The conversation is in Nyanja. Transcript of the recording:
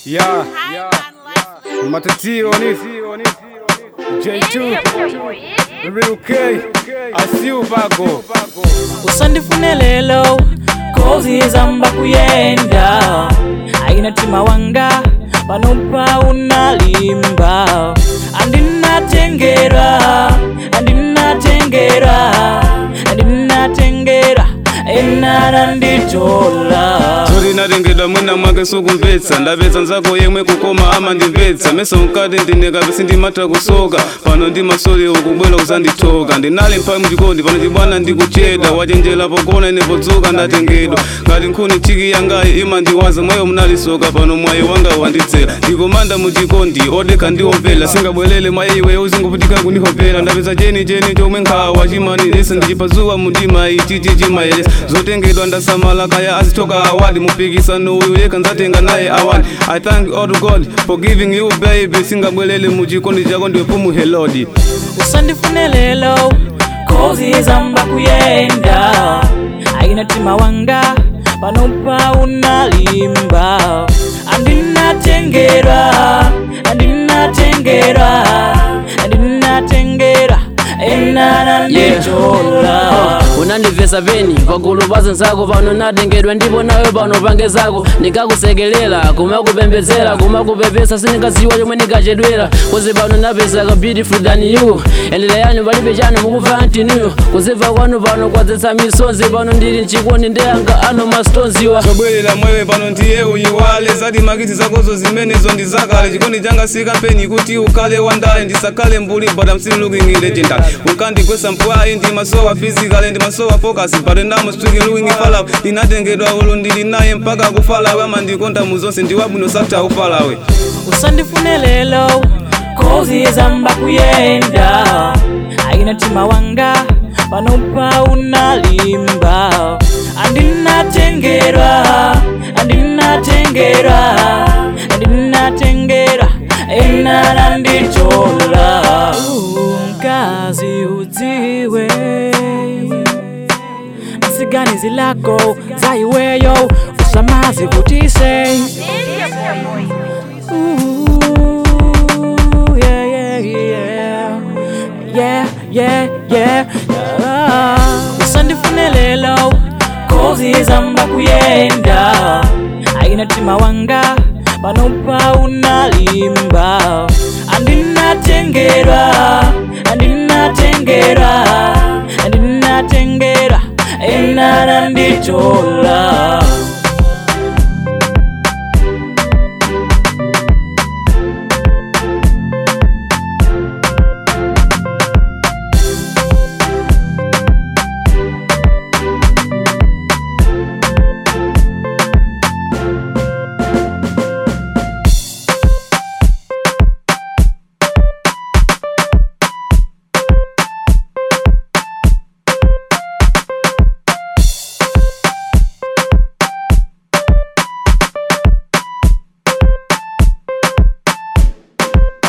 Yeah, matatio ni J2 Real K Asiu Bago usandifune lelo kozi zamba kuyenda aina tima wanga panopa unalimba andinatengera andinatengera andinatengera enara nditola Tori natengedwa mwina mwake sukumvetsa ndapetsa nzako yemwe kukoma ama ndimvetsa mesa unkati ndinekabe ndimata kusoka pano ndimasoli ukubwera uzandithoka ndinali mphawi muchikondi pano chibwana ndikucheda wachenjera pogona ine podzuka ndatengedwa ngati nkhuni chiki yangayi imandiwaza mwayo munalisoka pano mwayi wanga wandidzera ndikomanda muchikondi odekha ndiomvera singabwerere mwayi iwe uzingovutika kundihopera ndapeza cheni cheni chomwe nkhawa chimanilisa ndichipazuwa mudima ichichi chimayelesa zotengedwa ndasamala kaya azitoka awadi mupikisano uyu yekha nzatenga naye awadi i thank all to god for giving you baby singabwerere muchikondi chako ndiwe pumuhelodi usandifune lelo kozi zamba kuyenda aina tima wanga panopa unalimba andinatengera andinatengera andinatengera enana nditola unandivesa peni pagulu pa zako pano natengedwa ndipo nawe pano pange zako ndikakusekelera kumakupembedzera kumakupepesa sindingaziwa chomwe ndikachedwera kuzi pano napesa ka beautiful than you endeleyani palibe chanu mukufa antinuyo kuzimva kwanu pano kwadzetsa misonzi pano ndili mchikondi ndeyanga ano mastonziwa zobwerera mwewe pano ndiye uyiwale zati makiti zakozo zimenezo ndi zakale chikondi changa sikampeni kuti ukhale wandale ndisakhale mbuli but I'm still looking legendary unkandigwesa mpwayi ndi masowa physical ndi masowa focus but now I'm speaking looking falawe ndinatengedwa ulo ndili naye mpaka kufalawe amandikonda muzonse ndiwabwino sakta ufalawe usandifune lelo kozi zamba kuyenda aina tima wanga panopa unalimba andinatengera andinatengera andinatengera enara nditola mkazi udziwe msiganizi lako zaiweyo usamazi kutise Ooh, yeah, yeah, yeah. Yeah, yeah, yeah. Ah, usandifune lelo kozi zamba kuyenda aina tima wanga panopa unalimba andinatengera andinatengera andinatengera enara nditola